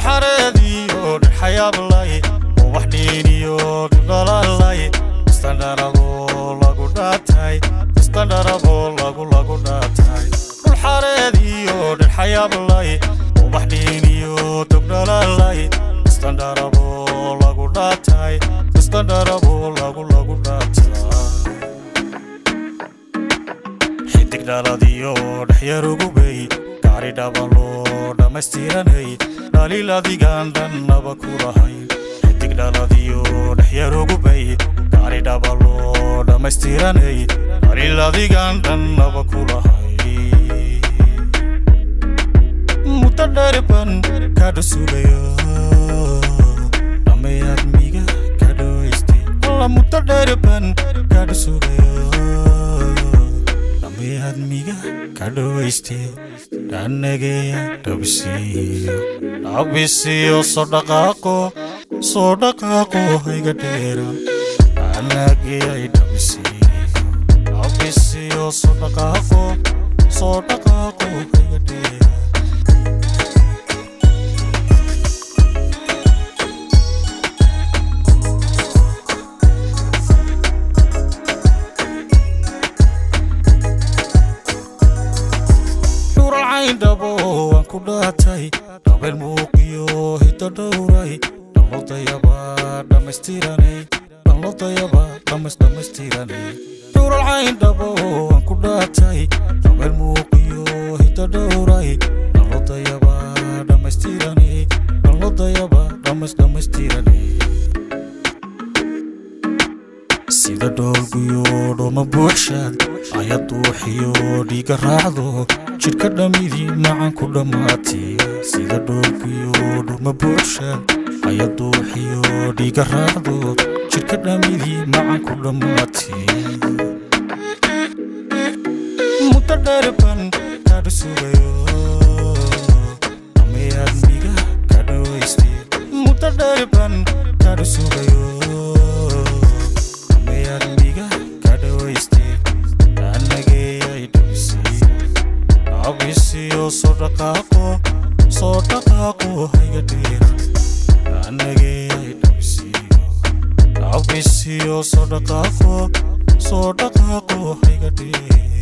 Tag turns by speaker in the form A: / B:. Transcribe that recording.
A: dhulxareediyo dhexayaablay oo wax dhiiniyo dhidhalalay istandharabo lagu dhaatay istandharabo lagu lagu dhaatay dhulxareediyo dhexayaablay oo wax dhiiniyo dogdhalalay istandharabo lagu dhaatay istandharabo lagu lagu dhaatay xidig dhaladiyo dhexyarugubay gaari dhabaloo dhammaystiranay dhaliil adigaan dhannaba ku lahayn xidig dhaladiyo dhexyarugubay gaari dhabaloo dhammaystiranay dhaliil adigaan dhannaba ku lahayn muddo dheerban kadha sugayo dhammayaad miga kadhawaystay alla muddo dheerban kadha sugayo dhammayaad miga kadhawaystay dhanageya dhabisiyo dhabisiyo soo dhaqaaqo soo dhaqaaqo hayga dheera dhanageyay dhabisiyo dhabisiyo soo dhaqaaqo soo dhaqaaqo hayga dheera dhabo waan ku dhaatay dhabeel muuqiyo hiddo dhowray dhalodayaba dhammaystiranay dhalodayaba dhammays dhammaystiranay dhuralcayn dhabo waan ku dhaatay dhabeel muuqiyo hiddo dhowray dhalodayaba dhammaystiranay dhalodayaba dhammays dhammaystiranay sida dhoolguyo dhoma buuxshaad ayad duuxiyo dhiiga raacdo jidhka dhammidii macan ku dhammaatay sida dhoolguyo dhoma buuxshaad ayad duuxiyo dhiiga raacdo jidhka dhammidii macan ku dhammaatay muddo dheerban kadha sugayo dhammayaad miga kadhawaystay muddo dheerban kadha sugayo abisiyo soo dhaqaaqo soo dhaqaaqo hayga dheera anageyay dhabisiyo abisiyo soo dhaqaaqo soo dhaqaaqo hayga dheera